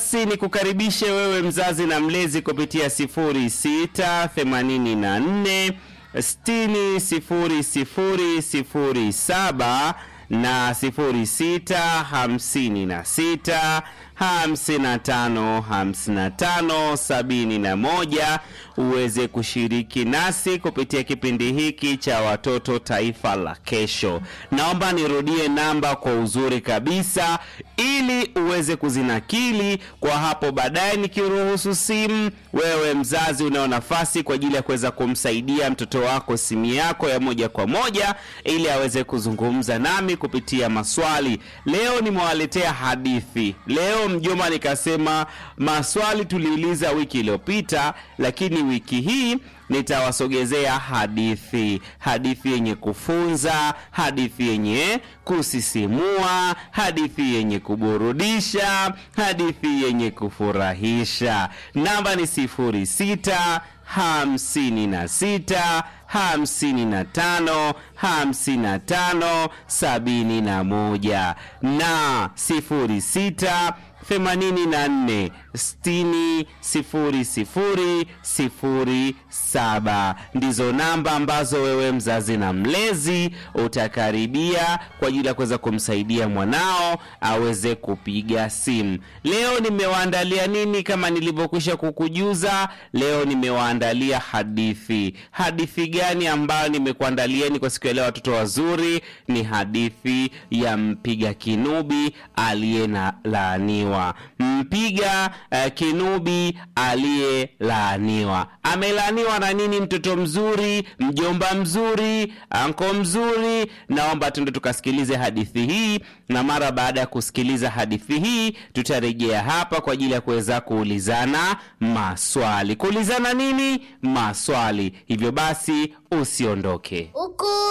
basi ni kukaribishe wewe mzazi na mlezi kupitia 0684 60 00 07 na 06 56 55 55 71 uweze kushiriki nasi kupitia kipindi hiki cha watoto taifa la kesho. Naomba nirudie namba kwa uzuri kabisa ili uweze kuzinakili kwa hapo baadaye nikiruhusu simu. Wewe mzazi unao nafasi kwa ajili ya kuweza kumsaidia mtoto wako simu yako ya moja kwa moja ili aweze kuzungumza nami kupitia maswali. Leo nimewaletea hadithi. Leo mjomba, nikasema maswali tuliuliza wiki iliyopita, lakini wiki hii nitawasogezea hadithi, hadithi yenye kufunza, hadithi yenye kusisimua, hadithi yenye kuburudisha, hadithi yenye kufurahisha. Namba ni sifuri sita hamsini na sita hamsini na tano hamsini na tano sabini na moja na sifuri sita themanini na nne sitini sifuri sifuri sifuri saba ndizo namba ambazo wewe mzazi na mlezi utakaribia kwa ajili ya kuweza kumsaidia mwanao aweze kupiga simu. Leo nimewaandalia nini? Kama nilivyokwisha kukujuza, leo nimewaandalia hadithi. Hadithi gani ambayo nimekuandalieni kwa siku ya leo, watoto wazuri? Ni hadithi ya mpiga kinubi aliye na laaniwa. Mpiga uh, kinubi aliyelaaniwa amelaaniwa na nini? Mtoto mzuri, mjomba mzuri, anko mzuri. Naomba tuende tukasikilize hadithi hii, na mara baada ya kusikiliza hadithi hii tutarejea hapa kwa ajili ya kuweza kuulizana maswali. Kuulizana nini? Maswali. Hivyo basi usiondoke. Huku